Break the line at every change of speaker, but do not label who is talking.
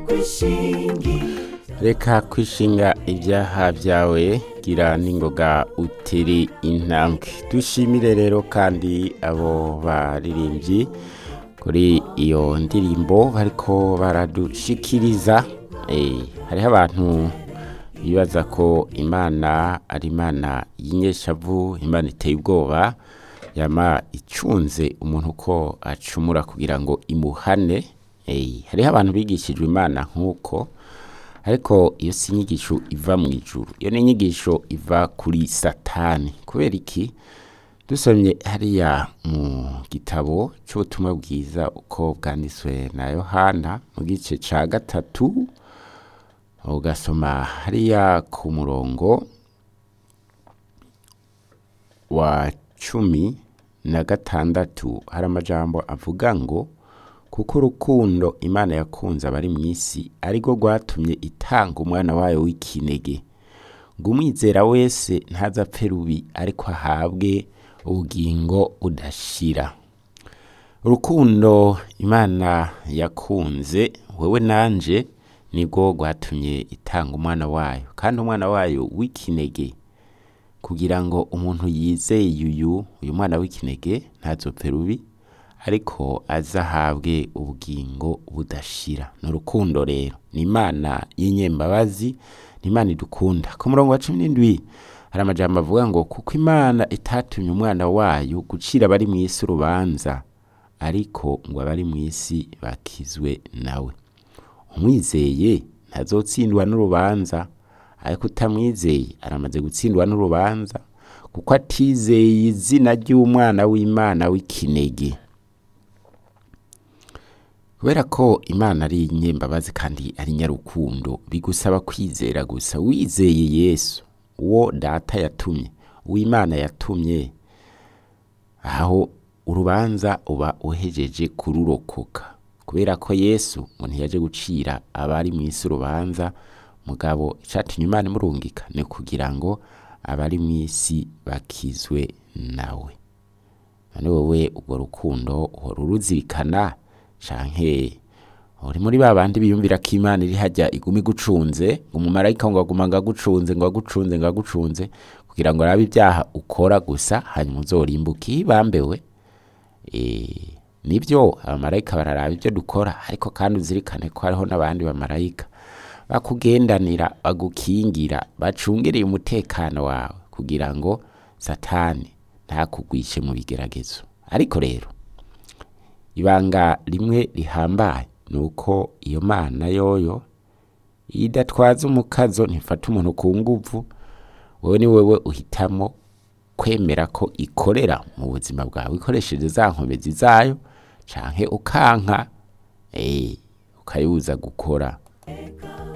reka kwishinga ibyaha byawe gira n'ingoga uteri intambwe dushimire rero kandi abo baririmbyi kuri iyo ndirimbo bariko baradushikiriza Eh, hariho abantu bibaza ko imana ari imana y'inyeshavu imana iteye ubwoba yama icunze umuntu ko acumura kugira ngo imuhane Eh, hariho abantu bigishijwe imana nk'uko ariko iyo si inyigisho iva mu ijuru iyo ni inyigisho iva kuri satani kubera iki dusomye hariya mu gitabo cy'ubutumwa bwiza uko bwanditswe na yohana mu gice cya gatatu ugasoma hariya ku murongo wa cumi na gatandatu hari amajambo avuga ngo kuko urukundo imana yakunze abari mu isi arirwo rwatumye itanga umwana wayo w'ikinege ngo umwizera wese ntazapfe rubi ariko ahabwe ubugingo budashira urukundo imana yakunze wowe nanje nibwo rwatumye itanga umwana wayo kandi umwana wayo w'ikinege kugira ngo umuntu yizeye uyu uyu mwana w'ikinege ntazopfe rubi ariko azahabwe ubugingo budashira ni urukundo rero ni imana y'inyembabazi ni imana idukunda ku murongo wa cumi n'indwi hari amajambo avuga ngo kuko imana itatumye umwana wayo gucira abari mu isi urubanza ariko ngo abari mu isi bakizwe nawe umwizeye ntazotsindwa n'urubanza ariko utamwizeye aramaze gutsindwa n'urubanza kuko atizeye izina ry'umwana w'imana w'ikinege kubera ko imana ari inyembabazi kandi ari nyarukundo bigusaba kwizera gusa wizeye yesu uwo data yatumye uw'imana yatumye aho urubanza uba uhejeje kururokoka kubera ko yesu ngo ntiyaje gucira abari mu isi urubanza mugabo icatumye imana imurungika ni kugira ngo abari mu isi bakizwe nawe none wowe urwo rukundo uhora uruzirikana canke uri muri ba bandi biyumvira ko imana iri hajya iguma igucunze ngo umumarayika ngo aguma ngo agucunze ngo agucunze ngo agucunze kugira ngo arabe ibyaha ukora gusa hanyuma uzorimbuke iyo ibambewe Eh, nibyo abamarayika bararaba ibyo dukora ariko kandi uzirikane ko hariho n'abandi bamarayika bakugendanira bagukingira bacungereye umutekano wawe kugira ngo satani ntakugwishe mu bigeragezo ariko rero ibanga rimwe rihambaye ni uko iyo mana yoyo iyo idatwaza umukazo ntifata umuntu ku nguvu wowe ni wowe uhitamo kwemera ko ikorera mu buzima bwawe ikoresheje za nkomezi zayo canke ukanka eh, ukayibuza gukora